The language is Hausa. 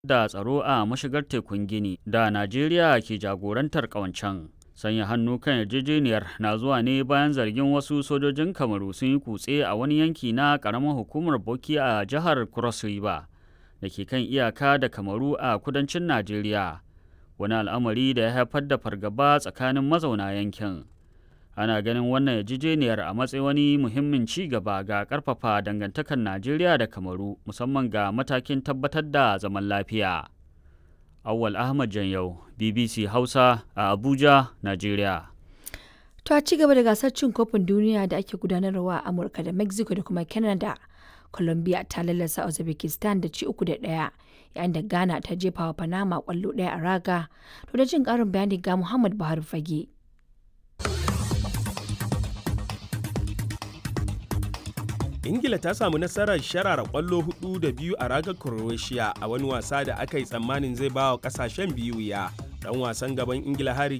da tsaro a mashigar tekun Gini da Najeriya ke jagorantar ƙawancen. Sanya hannu kan yarjejeniyar na zuwa ne bayan zargin wasu sojojin Kamaru sun yi kutse a wani yanki na ƙaramar hukumar Boki a jihar Cross River da ke kan iyaka da Kamaru a kudancin Najeriya. Wani al'amari da ya haifar da fargaba tsakanin mazauna yankin. Ana ganin wannan yarjejeniyar a matsayin wani muhimmin ci gaba ga ƙarfafa dangantakar Najeriya da Kamaru musamman ga matakin tabbatar da zaman lafiya. Awwal Ahmad Janyau, BBC Hausa a Abuja, Najeriya. To a ci gaba da gasar cin kofin duniya da ake gudanarwa a Amurka da Mexico da kuma Canada. Colombia ta lallasa Uzbekistan da ci uku da ɗaya yayin da Ghana ta jefa wa Panama kwallo ɗaya a raga. To da jin ƙarin bayani ga Muhammad Buhari Fage. ingila ta samu nasarar sharara kwallo hudu da biyu a ragar croatia a wani wasa da aka yi tsammanin zai ba wa kasashen biyu ya dan wasan gaban ingila harry